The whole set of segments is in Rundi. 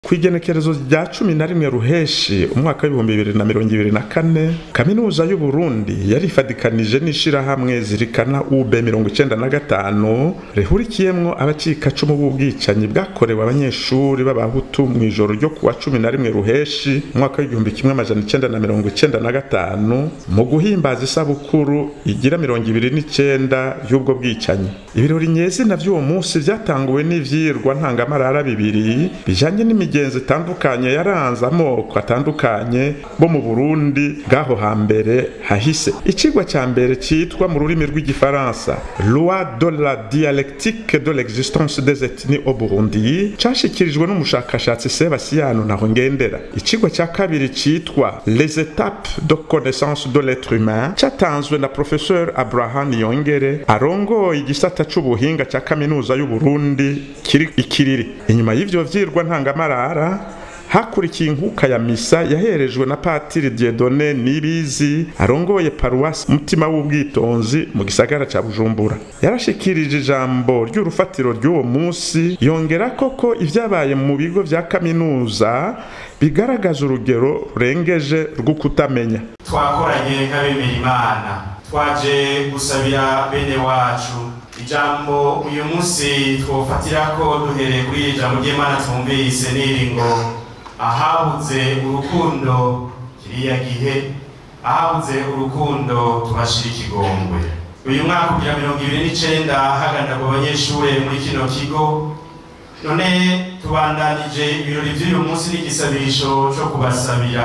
kw'igenekerezo rya cumi na rimwe ruheshi umwaka w'ibihumbi bibiri na mirongo ibiri na kane kaminuza y'uburundi yarifadikanije n'ishirahamwe zirikana ub mirongo icenda na gatanu rihurikiyemwo abacikacumu b'ubwicanyi bwakorewe abanyeshuri b'abahutu mw'ijoro ryo kuwa cumi na rimwe ruheshi umwaka w'igihumbi kimwe amajana icenda na mirongo icenda na gatanu mu guhimbaza isabukuru igira mirongo ibiri n'icenda y'ubwo bwicanyi ibirori nyezina vy'uwo munsi vyatanguwe n'ivyirwa ntangamarara bibiri bijanye n'imigenzo itandukanye yaranze amoko atandukanye bo mu burundi bw'aho hambere hahise icigwa ca mbere citwa mu rurimi rw'igifaransa loi de la dialectique de l'existence des ethnies au burundi cashikirijwe n'umushakashatsi sebasiyano naho ngendera icigwa ca kabiri citwa les étapes de connaissance de l'être humain catanzwe na professeur abraham yongere arongoye igisata c'ubuhinga ca kaminuza y'uburundi kiri ikiriri inyuma y'ivyo vyirwa ntangamarara hakurikiye inkuka ya misa yaherejwe na patiri diedone nibizi arongoye paruwasi mutima w'ubwitonzi mu gisagara ca bujumbura yarashikirije ijambo ry'urufatiro ry'uwo munsi yongera koko ivyabaye mu bigo vya kaminuza bigaragaza urugero rurengeje rwo kutamenya twakoranye nk'abemera imana twaje gusabira bene wacu ijambo uyu munsi twofatirako duhereye kuri iri jambo ry'imana twumvise n'iri ngo ahabuze urukundo kiriya gihe ahabuze urukundo tubashira ikigongwe uyu mwaka ugira mirongo ibiri n'icenda haganirwa abanyeshure muri kino kigo none tubandanije ibirori vy'uyu munsi n'igisabisho co kubasabira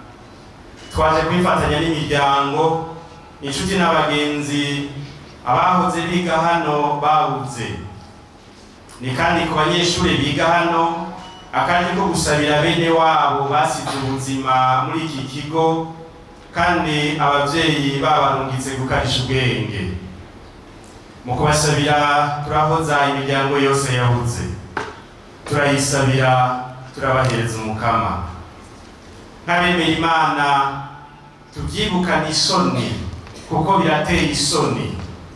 twaje kwifatanya n'imiryango inshuti n'abagenzi abahoze biga hano babuze ni kandi ku banyeshure biga hano akandi ko gusabira bene wabo basize ubuzima muri iki kigo kandi abavyeyi babarungitse gukarisha ubwenge mu kubasabira turahoza imiryango yose yabuze turayisabira turabahereza umukama nk'abemera imana tuvyibukane isoni kuko birateye isoni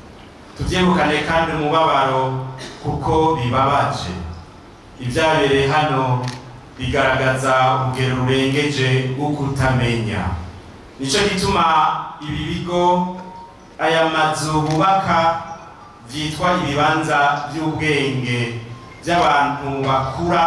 tuvyibukane kandi umubabaro kuko bibabaje ibyabereye hano bigaragaza urugero rurengeje rwo kutamenya nicyo gituma ibi bigo aya mazu bubaka byitwa ibibanza by'ubwenge by'abantu bakura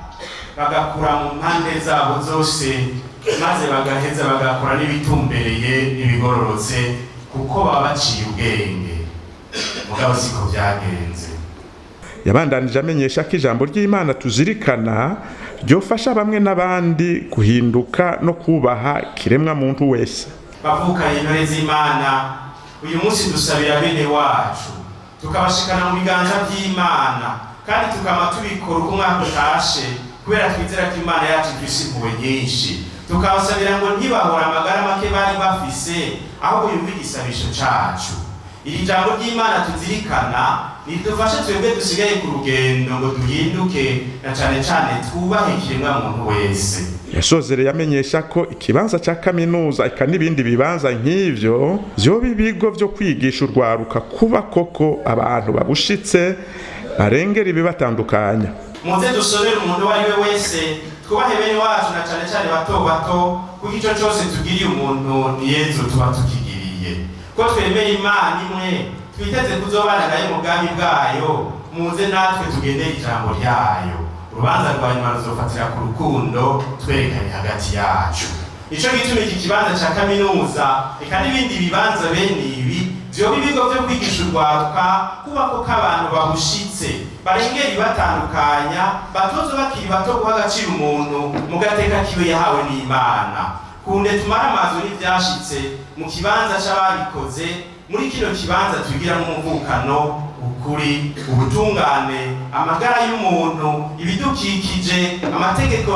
bagakura mu mpande zabo zose maze bagaheza bagakora n'ibitumbereye n'ibigororotse kuko baba baciye ubwenge mugabo siko byagenze yabandanije amenyesha ko ijambo ry'imana tuzirikana ryofasha bamwe n'abandi guhinduka no kubaha kiremwa muntu wese bavukanye intore z'imana uyu munsi dusabira bene wacu tukabashikana mu biganza by'imana kandi tukaba tubikora uko umwaka utashe kubera twizera ko imana yacu ifise impuhwe nyinshi tukabasabira ngo ntibahore amagara make bari bafise ahubwo yumve igisabisho cacu iri jambo ry'imana tuzirikana ridufashe twebwe dusigaye ku rugendo ngo duhinduke na cane cane twubahe ikiremwa muntu wese yasozereye amenyesha ko ikibanza ca kaminuza eka n'ibindi bibanza nk'ivyo vyoba ibigo vyo kwigisha urwaruka kuba koko abantu babushitse barengera ibibatandukanya muze dusomere umuntu uwo ari we wese twubahe bene wacu na cane cane bato bato kuko ico cose tugiriye umuntu ni yezu tuba tukigiriye ko twemera imana imwe twiteze kuzobana nayo umugambi bwayo muze natwe tugendere ijambo ryayo urubanza rwa nyuma ruzofatira ku rukundo twerekanye hagati yacu nico gituma iki kibanza ca kaminuza eka n'ibindi bibanza bene ibi vyoba ibigo vyo kwigisha urwaruka kubako k'abantu babushitse barengera ibatandukanya batozo bakiri bato guha agaciro umuntu mu gateka kiwe yahawe n'imana kunde tumara amazu n'ivyashitse mu kibanza c'ababikoze muri kino kibanza twigiramo umuvukano ukuri ubutungane amagara y'umuntu ibidukikije amategeko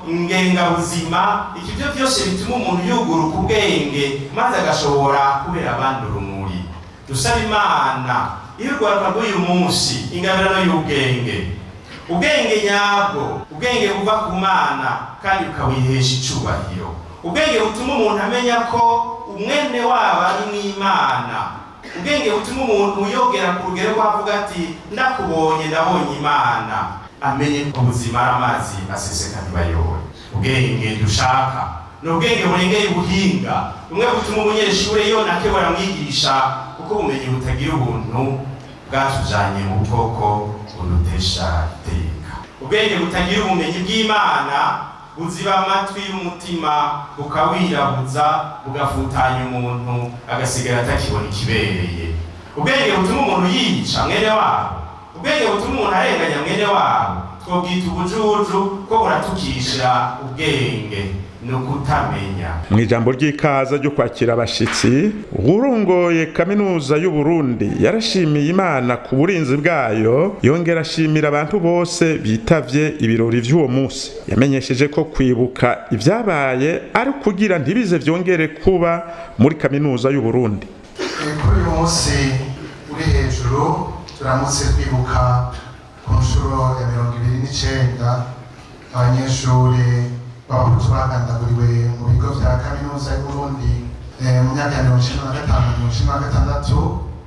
ngengabuzima ikivyo vyose bituma umuntu yuguruka ubwenge maze agashobora kubera abandi urumuri dusaba imana iyo urwaruka rw'uyu munsi ingabirano y'ubwenge ubwenge nyabwo ubwenge buva ku mana kandi ukawihesha icubahiro ubwenge butuma umuntu amenya ko umwene wabo ari n'imana ubwenge butuma umuntu yogera ku rugero rw'avuga ati ndakubonye ndabonye imana amenye ko ubuzima ari amazi aseseka ntibayobore ubwenge dushaka ni ubwenge burengeye ubuhinga bumwe butuma umunyeshuri yonake baramwigisha kuko ubumenyi butagira ubuntu bwatujanye mu bwoko bunutesha iteka ubwenge butagira ubumenyi bw'imana buziba amatwi y'umutima bukawirabuza bugafutanya umuntu agasigara atakibona ikibereye ubwenge butuma umuntu yica mwene wabo ubwenge butuma umuntu arenganya mwene wabo twobwita ubujuju ko buratukisha ubwenge ni ukutamenya mu ijambo ry'ikaza ryo kwakira abashitsi urongoye kaminuza y'u Burundi yarashimiye imana ku burinzi bwayo yongera ashimira abantu bose bitavye ibirori vy'uwo munsi yamenyesheje ko kwibuka ivyabaye ari kugira ntibize vyongere kuba muri kaminuza y'u Burundi kuri uyu munsi uri hejuru turamutse twibuka ku nshuro ya mirongo ibiri n'icenda abanyeshuri b'abahutu bagandaguriwe mu bigo vya kaminuza y'uburundi mu myaka ya mirongo icenda na gatanu mirongo icenda na gatandatu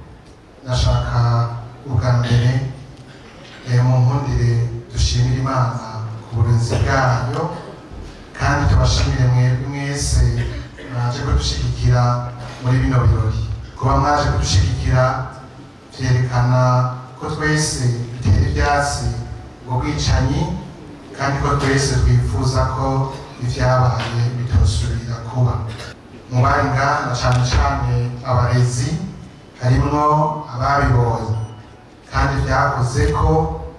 nashaka ubwa mbere mu nkundire dushimira imana ku burinzi bwayo kandi tubashimire mwebwe mwese mwaje kudushigikira muri bino birori kuba mwaje kudushigikira vyerekana ko twese bitera ivyatsi ubwo bwicanyi kandi ko twese twifuza ko ivyabaye bitosubira kuba mu bari ngaha cane cane abarezi harimwo ababibonye kandi vyakoze ko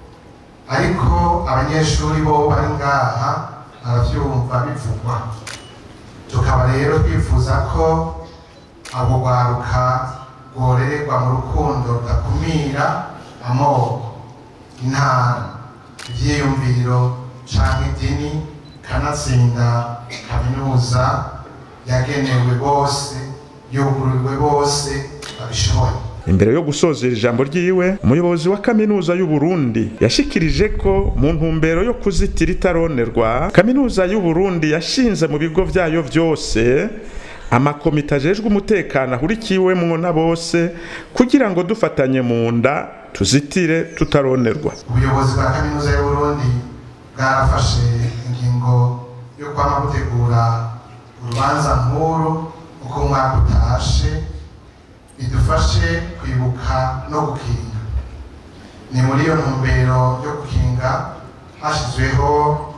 ariko abanyeshuri bo bari ngaha baravyumva bivugwa tukaba rero twifuza ko abo rwaruka rworererwa mu rukundo rudakumira amoko intara ivyiyumviro canke idini kanatsinda kaminuza yagenewe bose yugururiwe bose babishoboye imbere yo gusozera ijambo ryiwe umuyobozi wa kaminuza y'u Burundi yashikirije ko mu ntumbero yo kuzitira itaronerwa kaminuza y'u Burundi yashinze mu bigo vyayo vyose amakomite ajejwe umutekano ahurikiwemwo na bose kugira ngo dufatanye mu nda tuzitire tutaronerwa ubuyobozi bwa kaminuza y'u Burundi bwarafashe ingingo yo kwama gutegura urubanza nkuru uko umwaka utashe bidufashe kwibuka no gukinga ni muri iyo ntumbero yo gukinga hashyizweho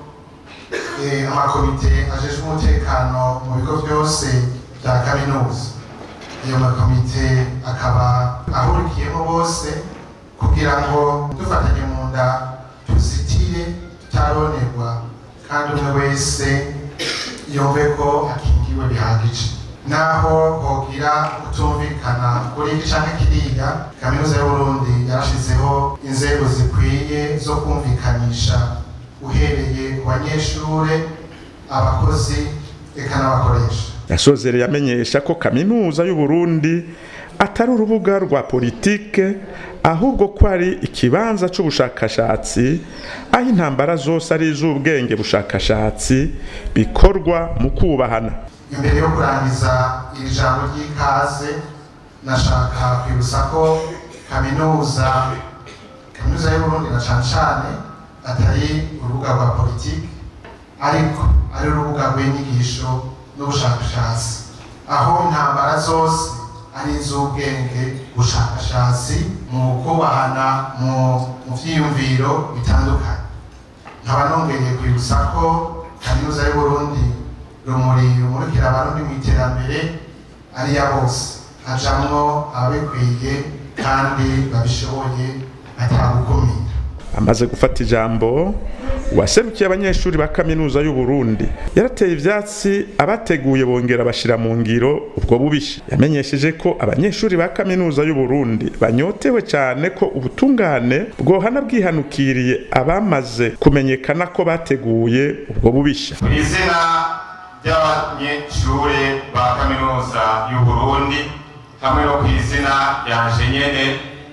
amakomite ajejwe umutekano mu bigo byose bya kaminuza ayo makomite akaba ahurikiyemo bose kugira ngo dufatanye mu nda tuzitire tutaronerwa kandi umwe wese yumve ko akingiwe bihagije naho hogira kutumvikana kuri iki canke kiriya kaminuza y'uburundi yarashizeho inzego zikwiye zo kumvikanisha uhereye ku banyeshure abakozi eka n'abakoresha yasozereye amenyesha ko kaminuza y'u Burundi atari urubuga rwa politike ahubwo ko ari ikibanza c'ubushakashatsi aho intambara zose ari iz'ubwenge bushakashatsi bikorwa mu kubahana imbere yo kurangiza iri jambo ry'ikaze nashaka kwibutsa ko kaminuza kaminuza y'uburundi na cane cane atari urubuga rwa politiki ariko ari urubuga rw'inyigisho n'ubushakashatsi aho intambara zose ari iz'ubwenge bushakashatsi mu kubahana mu vyiyumviro bitandukanye nkaba nongeye kwibutsa ko kaminuza y'uburundi rumuri rumurikira abarundi mu iterambere ari ya bose hajamwo ababikwiye kandi babishoboye atagukumira amaze gufata ijambo waserukiye abanyeshuri ba kaminuza y'u Burundi yarateye ivyatsi abateguye bongera bashira mu ngiro ubwo bubisha yamenyesheje ko abanyeshuri ba kaminuza y'u Burundi banyotewe cyane ko ubutungane bwohana bwihanukiriye abamaze kumenyekana ko bateguye ubwo bubisha mu izina ry'abanyeshure ba kaminuza y'u Burundi hamwe no ku izina ryanje nyene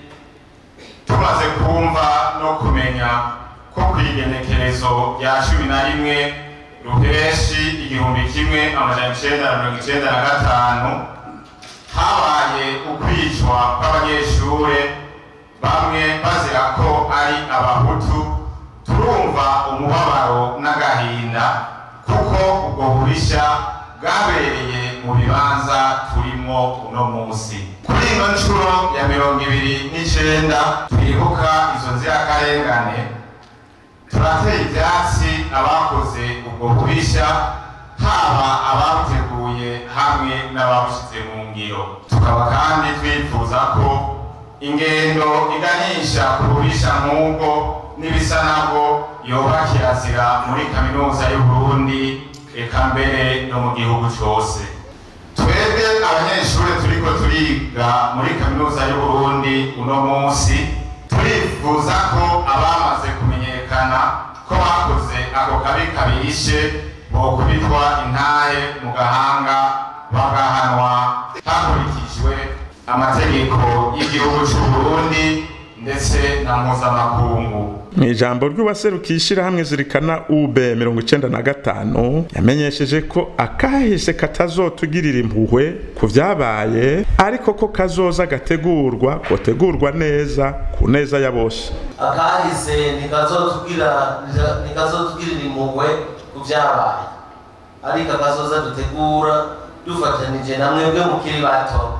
tumaze kumva no kumenya ko kw'igenekerezo rya cumi na rimwe ruheshi igihumbi kimwe amajana icenda na mirongo icenda na gatanu habaye ukwicwa kw'abanyeshure bamwe bazira ko ari abahutu turumva umubabaro n'agahinda kuko ubwo bubisha bwabereye mu bibanza turimo uno munsi kuri ino nshuro ya mirongo ibiri n'icenda twibuka izo nzirakarengane turatera ivyatsi abakoze ubwo bubisha haba ababuteguye hamwe n'ababushize mu ngiro tukaba kandi twifuza ko ingendo iganisha ku bubisha nk'ubwo n'ibisa nabwo yoba kirazira muri kaminuza y'uburundi eka mbere no mu gihugu cose twebwe abanyeshuri turiko turiga muri kaminuza y'uburundi uno munsi turifuza ko abamaze kumenyekana ko bakoze ako kabi kabishe bokubitwa intahe mu gahanga bagahanwa hakurikijwe amategeko y'igihugu c'uburundi ndetse na mpuzamakungu mu ijambo ry'uwaserukiye ishyirahamwe zirikana ub mirongo icenda na gatanu yamenyesheje ko akahise katazotugirira impuhwe ku vyabaye ariko ko kazoza gategurwa kotegurwa neza ku neza ya bose akahise ntikazotubwira ntikazotugirira impuhwe ku vyabaye ariko akazoza dutegura dufatanije na mwebwe mukiri bato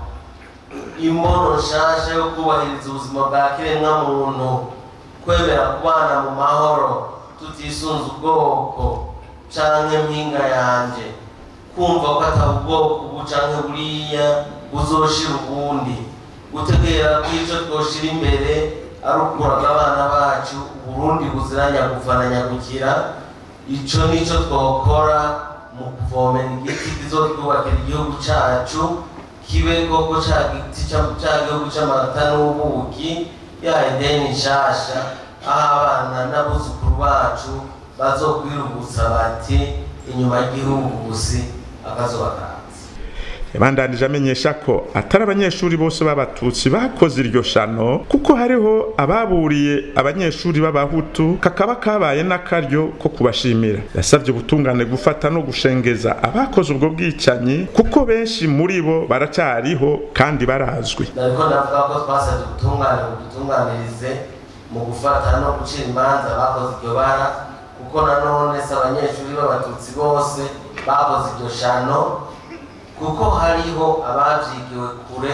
imbono nshasha yo kubahiriza ubuzima bwa kiremwa muntu kwemera kubana mu mahoro tutisunze ubwoko canke mpinga yanje kumva ko atari ubwoko ubu canke buriya buzoshira ubundi gutegera ko ico twoshira imbere ari ukuraga abana bacu uburundi buziranya gufana nyagukira ico nico twokora mu kuvomera igiti kizotwubakira igihugu cacu kibe koko ca giti ca gihugu c'amata n'ubuki ya ideni nshasha aho abana n'abuzukuru bacu bazokwirubutsa bati inyuma y'igihugusi akazuba kanze yabandanije amenyesha ko atari abanyeshuri bose b'abatutsi bakoze iryo shano kuko hariho ababuriye abanyeshuri b'abahutu kakaba kabaye n'akaryo ko kubashimira yasabye ubutungane gufata no gushengeza abakoze ubwo bwicanyi kuko benshi muri bo baracariho kandi barazwi nariko ndavuga ko twasabye ubutungane budutunganirize mu gufata no gucira imanza bakoze iryo bara kuko nanone si abanyeshuri b'abatutsi bose bakoze iryo shano kuko hariho abavyigiwe kure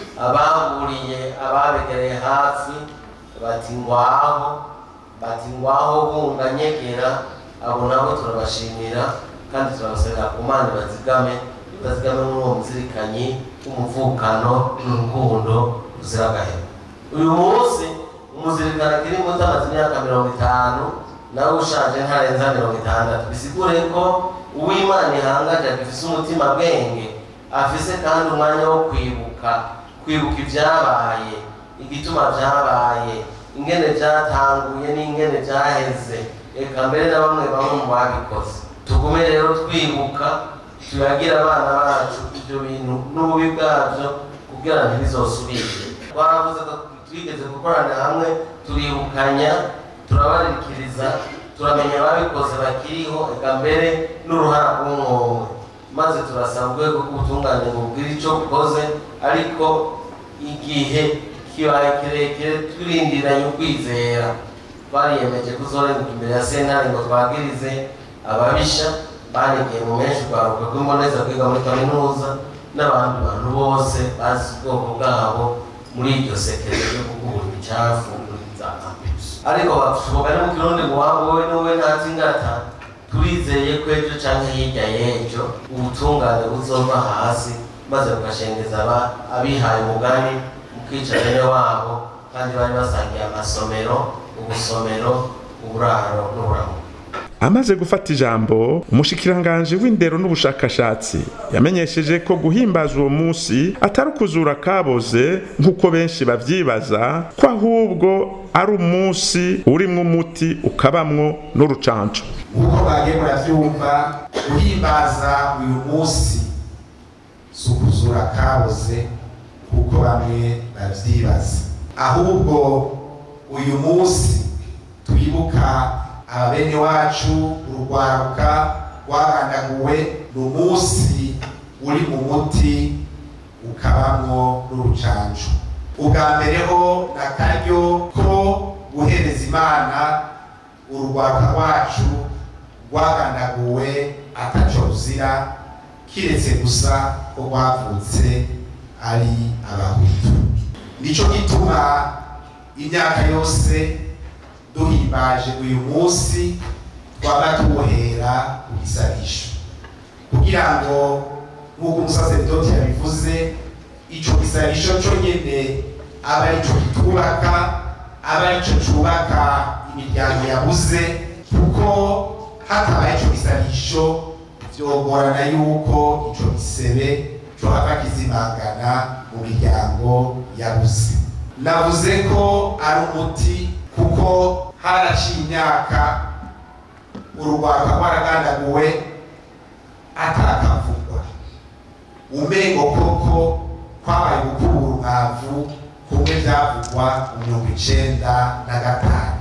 abahuriye ababegereye hafi bati ngwaho bati ngwaho bunga nyegera abo nabo turabashimira kandi turabasabira ku mana bazigame bazigame muri uwo muzirikanyi w'umuvukano n'urukundo ruzira agahema uyu munsi umuzirikano akiri muto amaze imyaka mirongo itanu nawe ushaje ntarenza mirongo itandatu bisigure ko uwimana ihangaje agifise umutima bwenge afise kandi umwanya wo kwibuka kwibuka ibyabaye igituma byabaye ingene byatanguye n'ingene byaheze reka mbere na bamwe bamwe mu babikoze tugume rero twibuka tuyagira abana bacu ibyo bintu n'ububi bwabyo kugira ngo ntibizosubire twaravuze ko twigeze gukorana hamwe turibukanya turabarikiriza turamenya ababikoze bakiriho eka mbere n'uruhara rw'umwumwe maze turasaba urwego rw'ubutungane ngo bugire icyo bukoze ariko igihe kibaye kirekire turindiranye ukwizera twariyemeje kuzorenguka imbere ya sentare ngo twagirize ababisha banigiye mu menshi urwaruka rw'imboneza kwiga muri kaminuza n'abandi bantu bose bazi ubwoko bwabo muri iryo sekere ryo gukura imicafu muri za campus ariko bashoboka no mu kirundi ngo waba wowe n'uwe ntatse ingata turizeye ko ejo canke hirya y'ejo ubutungane buzova hasi maze bugashengeza abihaye umugani mu kwica bene wabo kandi bari basangiye amasomero ubusomero uburaro n'uburamuko amaze gufata ijambo umushikiranganji w'indero n'ubushakashatsi yamenyesheje ko guhimbaza uwo munsi atari ukuzura kaboze nk'uko benshi bavyibaza ko ahubwo ari umunsi urimwo umuti ukabamwo n'urucanco nk'uko mwagiye muravyumva guhimbaza uyu munsi si ukuzura kaboze kuko bamwe bavyibaza ahubwo uyu munsi twibuka ababene wacu urugwaruka rwagandaguwe ni umunsi uri mu muti ukabamwo n'urucanco ubwa mbere ho ni akaryo ko guhereza imana urugwaruka rwacu rwagandaguwe ataco ruzira kiretse gusa ko rwavutse ari abahutu nico gituma imyaka yose duhimbaje uyu munsi twaba tuwuhera ku gisabisho kugira ngo nk'uko umusaseridoti yabivuze ico gisabisho co nyene aba arico kitubaka aba arico cubaka imiryango yabuze kuko hatabaye ico gisabisho vyogorana yuko ico gisebe cohava kizimangana mu miryango yabuze navuze ko ari umuti kuko haraciye imyaka urugwaka rwaragandaguwe atakavugwa umengo koko kwabaye gukubura umwavu kumwe vyavugwa mu mirongo icenda na gatanu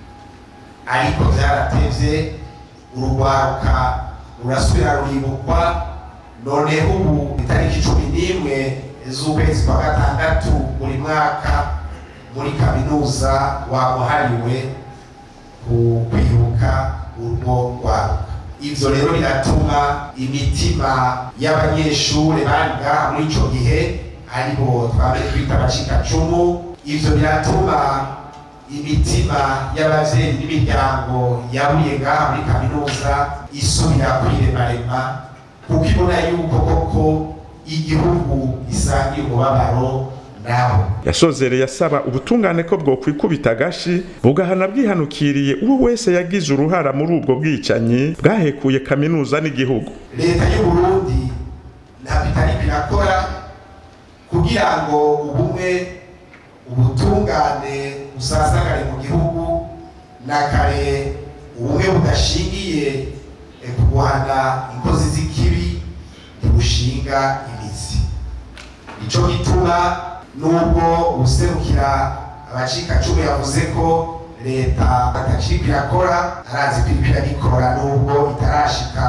ariko vyaratevye urugwaruka rurasubira ruribukwa noneho ubu itariki cumi n'imwe z'ukwezi kwa gatandatu buri mwaka muri kaminuza wamuhariwe ku kwibuka urwo rwaruka ivyo rero biratuma imitima y'abanyeshure bari ngaha muri ico gihe aribo twame twita abacikacumu ivyo biratuma imitima y'abavyeyi n'imiryango yabuye ngaha muri kaminuza isubira kwiremarema kuko ibona yuko koko igihugu gisangiye umubabaro nabo yasozereye asaba ubutungane ko bwokwikubita agashi bugahana bwihanukiriye uwo wese yagize uruhara muri ubwo bwicanyi bwahekuye kaminuza n'igihugu leta y'u Burundi ntabwo itariko irakora kugira ngo ubumwe ubutungane busasagare mu gihugu na kare ubumwe budashingiye eh, ku guhana inkozi z'ikibi ntibushinga imizi ico gituma nubwo userukira abacikacumu yavuze ko leta atakiriko irakora arazi ko iriko iragikora nubwo itarashika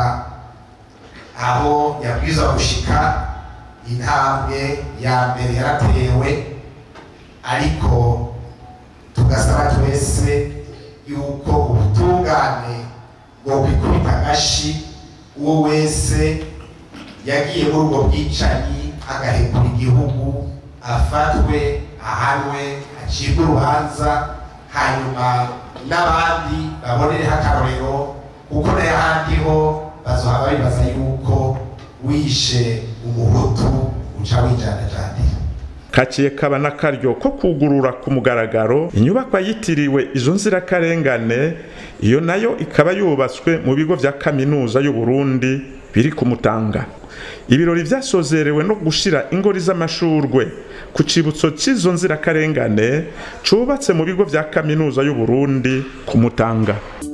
aho yabwirizwa gushika intambwe ya mbere yaratewe ariko tugasaba twese yuko ubutungane bwo kwikubita agashi uwo wese yagiye muri ubwo bwicanyi agahekura igihugu afatwe ahanwe acibwe urubanza hanyuma n'abandi babonereho akarorero kuko n'ahandi ho bazohaba bibaza yuko wishe umuhutu uca wijanajandira kaciye kaba n'akaryo ko kugurura ku mugaragaro inyubakwa yitiriwe izo nzirakarengane iyo nayo ikaba yubatswe mu bigo vya kaminuza y'u Burundi biri ku Mutanga ibirori vyasozerewe no gushira ingori z'amashurwe ku cibutso c'izo nzirakarengane cubatse mu bigo vya kaminuza y'u Burundi ku Mutanga